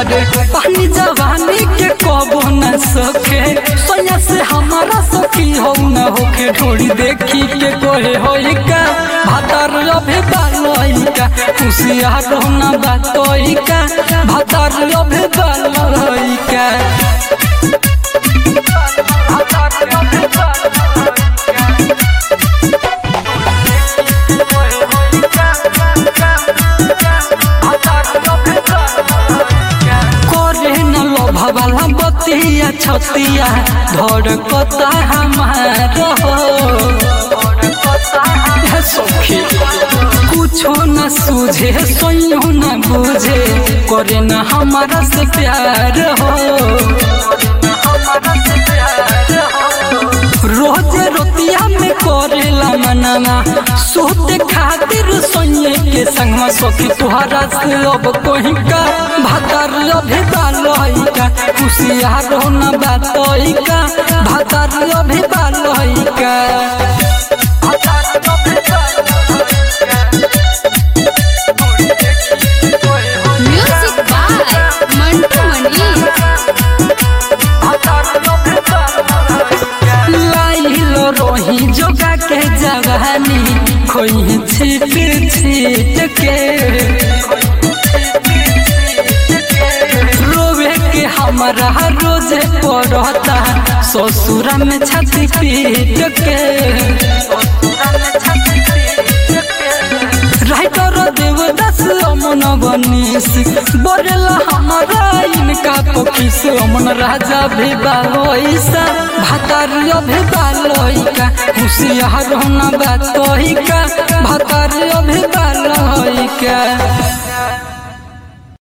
बारे पानी जवानी के कबो न सके सोया से हमारा सखी हो न होके ढोड़ी देखी के कोहे होई का भातार अभे बालोई का खुशियार न बातोई का भातार अभे बालोई का करे न लोभवाला बतिया छतिया धड़कता हमार हो हे सखी कुछो न सूझे सोयो न बुझे करे न हमारा से प्यार हो रोज रोतिया में करेला मनाना सोते खातिर सोये के संगमा सखी तुहरा से अब कोई का भातार अभे बालोई का खुशियार हो न बातोई का भातार अभे बालोई का म्यूजिक बाय मंटू मनी लाइलो रोही जोगा के जवानी खोई छीट छीट के रोवे के हमारा रोज पड़ता ससुरा में छाती पीट के राइटर देवदास अमन बनीस बरेला हमारा इनका पकीस अमन राजा भी बालोईसा भातार अभे बालोईका होशियार होना बातोईका भातार अभे बालोईका